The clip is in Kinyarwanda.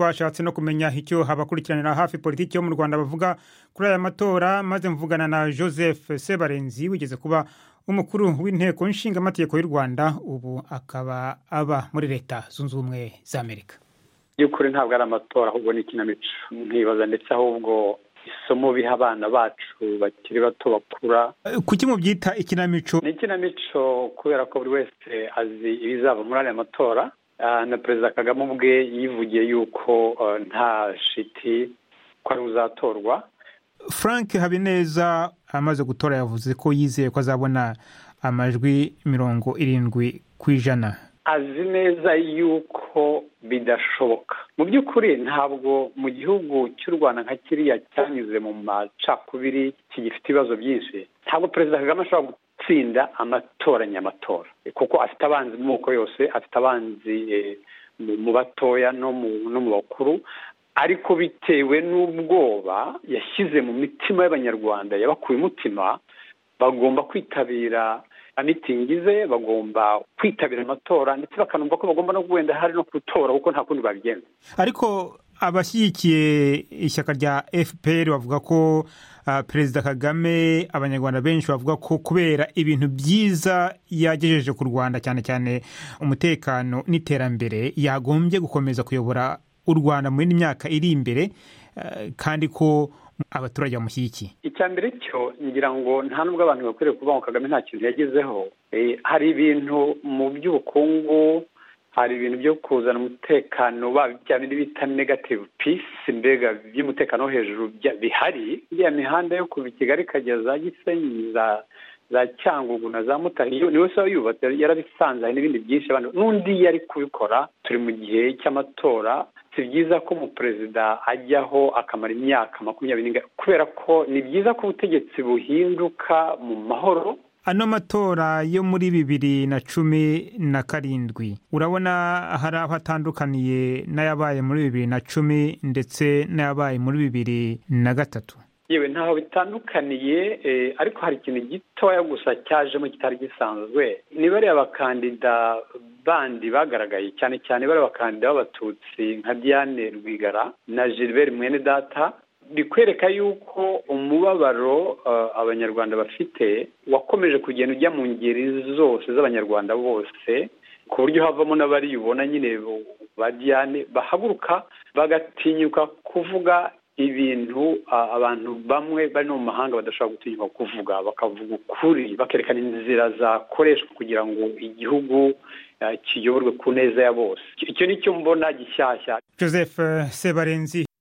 twashatse no kumenya icyo abakurikiranira hafi politiki yo mu rwanda bavuga kuri aya matora maze mvugana na joseph sebarenzi wigeze kuba umukuru w'inteko nshingamategeko y'u rwanda ubu akaba aba muri leta zunze ubumwe za amerika by'ukuri ntabwo ari amatora ahubwo ni ikinamico nkibaza ndetse ahubwo isomo biha abana bacu bakiri bato bakura kuki mubyita ikinamico ni ikinamico kubera ko buri wese azi ibizava muri aya matora na perezida kagame ubwe yivugiye yuko nta shiti ko ari uzatorwa frank habineza amaze gutora yavuze ko yizeye ko azabona amajwi mirongo irindwi ku ijana azi neza yuko bidashoboka mu by'ukuri ntabwo mu gihugu cy'u rwanda nka kiriya cyanyuze mu macakubiri kigifite ibibazo byinshi ntabwo perezida kagame ashobora gutsinda amatora nyamatora kuko afite abanzi mu moko yose afite abanzi mu batoya no mu bakuru ariko bitewe n'ubwoba yashyize mu mitima y'abanyarwanda yabakuye umutima bagomba kwitabira mitingi ze bagomba kwitabira amatora ndetse bakanumva ko bagomba no wenda hari no gutora kuko nta kundi babigenza ariko abashyigikiye ishyaka rya fpr bavuga ko perezida kagame abanyarwanda benshi bavuga ko kubera ibintu byiza yagejeje ku rwanda cyane cyane umutekano n'iterambere yagombye gukomeza kuyobora u rwanda mu yindi myaka iri imbere kandi ko abaturage bamushyigikiye icya mbere cyo ngira ngo nta n'ubwo abantu bakwiriye kuvuga ngo kagame nta kintu yagezeho hari ibintu mu by'ubukungu hari ibintu byo kuzana umutekano bya bindi bita negative pisi mbega by'umutekano wo hejuru bihari iriya mihanda yo kuva i kigali ikagera za gisenyi za cyangugu na za mutari ni wese yubatse yarabisanze hari n'ibindi byinshi n'undi yari kubikora turi mu gihe cy'amatora si byiza ko umuperezida ajyaho akamara imyaka makumyabiri n'ingana kubera ko ni byiza ko ubutegetsi buhinduka mu mahoro ano matora yo muri bibiri na cumi na karindwi urabona hari aho atandukaniye n'ayabaye muri bibiri na cumi ndetse n'ayabaye muri bibiri na gatatu yewe ntaho bitandukaniye ariko hari ikintu gitoya gusa cyajemo kitari gisanzwe ni bariya abakandida bandi bagaragaye cyane cyane bariya abakandida b'abatutsi nka diane rwigara na gilbert mwene data bikwereka yuko umubabaro abanyarwanda bafite wakomeje kugenda ujya mu ngeri zose z'abanyarwanda bose ku buryo havamo n'abari ubona nyine ba diane bahaguruka bagatinyuka kuvuga ibintu abantu bamwe bari no mu mahanga badashobora gutinyuka kuvuga bakavuga ukuri bakerekana inzira zakoreshwa kugira ngo igihugu kiyoborwe ku neza ya bose icyo ni cyo mbona gishyashya joseph sebarenzi